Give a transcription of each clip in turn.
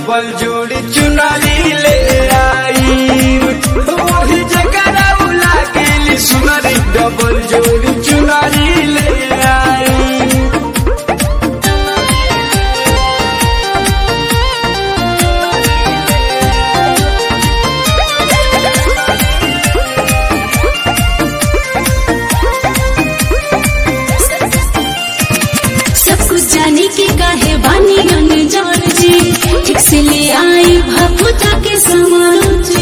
double जोड़ी चुनरी ले आई वही जगह लागेली सुनरी डबल जोड़ी चुनरी ले आई सब कुछ जाने के काहे बानी अनजान जी ठीक से ले आई भपूजा के समान जी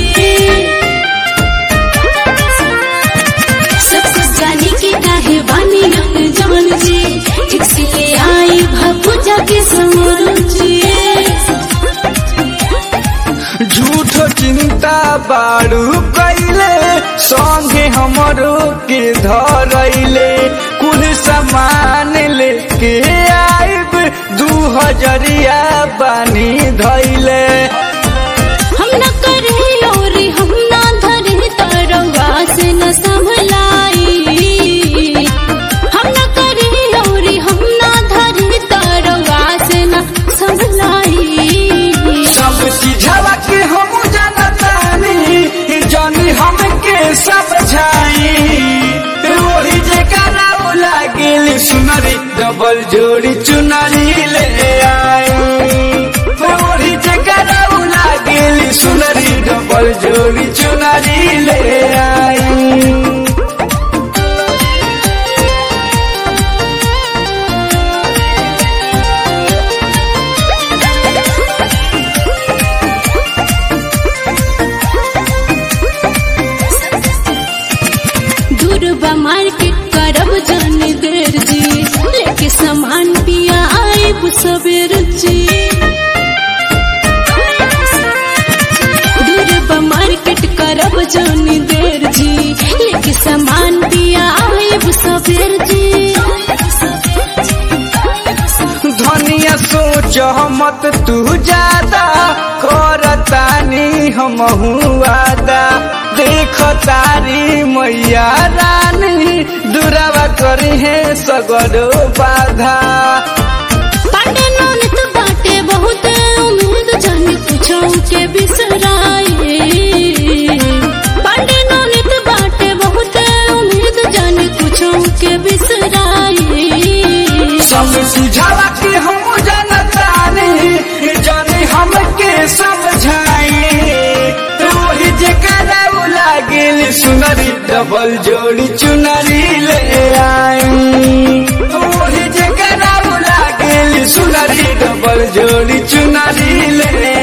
सब कुछ जाने के काहे बानी अनजान जी ठीक से ले आई भपूजा के समान जी झूठो चिंता बारू कैले संगे हमरो के धरैले कुल सामान लेके आइब दू हजरिया बानी धैले हम न करे और हम न धरे तरवा से न संभलाई हम न करे और हम न धरे तरवा से न संभलाई सब चीजवा के हम जानतानी जानी हमके समझाई वही जगह लागेल सुनरी डबल जोड़ी चुनरी ले आई वही जगह लागेल सुनरी डबल जोड़ी चुनरी ले आई दूरबा मार्केट करब जान देर जी लेके सामान पिया आए सवेर जी दूरबा मार्केट करब जान देर जी लेके सामान पिया आए सवेर जी धनिया सोच मत तू ज्यादा करतानी हम वादा देख तारी मैया रानी दुरावा करी है सगरो बाधा पांडे नौनत बाटे बहुत उम्मीद जान पूछो के बिसराए पांडे नौनत बाटे बहुत उम्मीद जान पूछो के बिसराए सब सुझावा के हम जानतानी जाने हमके समझाई वही जगह लागेल सुनरी डबल जोड़ी चुनरी ले आई वही जगह लागेल सुनरी डबल जोड़ी चुनरी ले